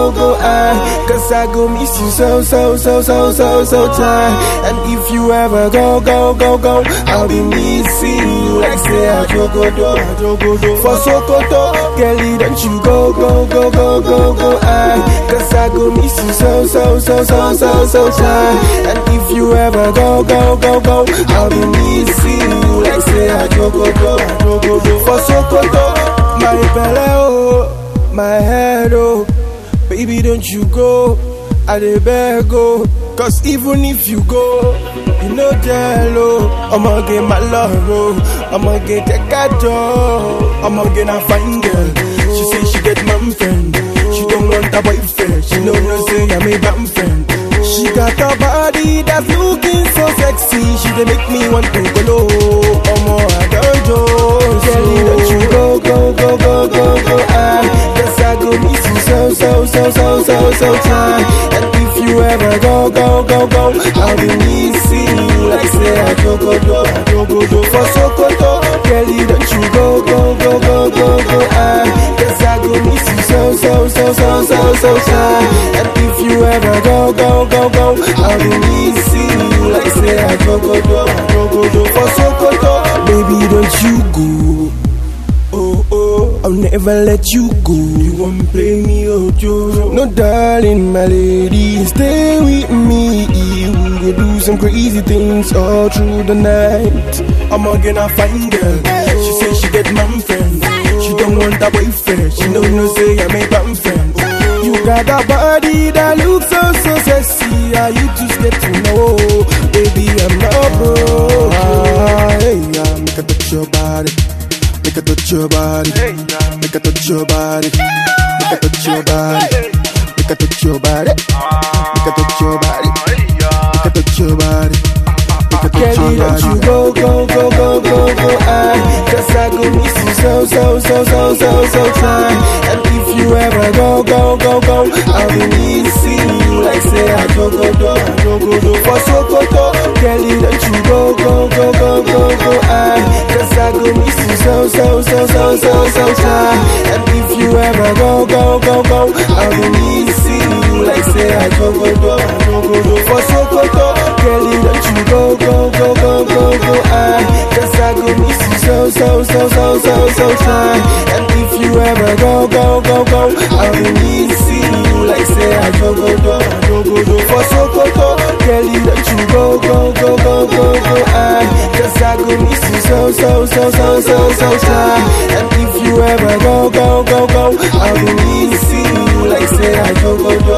go, go, I. Cause I go miss you so, so, so, so, so, so tight. And if you ever go, go, go, go, I'll be missing you like say I jogo do, I jogo do. For Sokoto, Kelly, don't you go, go, go, go, go, go, I. Cause I go miss you so, so, so, so, so, so tight. And if you ever go, go, go, go, I'll be missing you like say I jogo do, I jogo do. For Sokoto, my belly, oh, my head, oh. Baby, don't you go. I dey beg, oh. Cause even if you go, you know jello. I'ma get my love, oh. I'ma get a gato. I'ma get a fine girl. She say she get mom friend. She don't want a boyfriend. She know no say I'm a bam friend. She got a body that's looking so sexy. She dey make me want to go low. Omo, I don't do. Kelly, don't you go, go, go, go, go, go, I. Cause I go miss you so, so, so, so, so, so time. And if you ever go, go, go, go, I'll be missing you like say I jogo do, I jogo do. For Sokoto, Kelly, don't you go, go, go, go, go, go, I. Cause I go miss you so, so, so, so, so, so time. And if you ever go, go, go, go, I'll be missing you like say I jogo do, I jogo do. For Sokoto, baby, don't you go. Oh, oh, I'll never let you go. You won't play me, oh, Joe. No, darling, my lady, stay with me. We go do some crazy things all through the night. I'm again a fine girl. She say she get mom friend. She don't want a boyfriend. She know no say I'm a bam friend. You got a body that looks so so sexy. Are you just get to know, baby? I'm not broke. Ah, hey, yeah, make a touch your body. Make a touch your body. Make a touch your body. Make a touch your body. Make a touch your body. Make a touch your body. Make a touch your body. Make a touch Kelly, your don't you body. go, go, go, go, go, go, I. Cause I go miss you so, so, so, so, so, so time. And if you ever go, go, go, go, I'll be missing you like say I jogo do, I jogo do. For Sokoto, Kelly, don't you go, go, go, go, go, go, I. Cause I go miss you so, so, so, so, so, so time. And if you ever go, go, go, go, I'll be missing you like say I jogo do, I jogo do. For Sokoto, Kelly, don't you go, go, go, go, go, go, I. Cause I go miss you so, so, so, so, so, so time. And if you ever go, go, go, go, I'll be missing you like say I jogo do, I jogo do. For Sokoto, Kelly, don't you go, go, go, go, go, go, I. Cause I go miss you so, so, so, so, so, so time. And if you ever go, go, go, go, I'll be missing you like say I jogo do,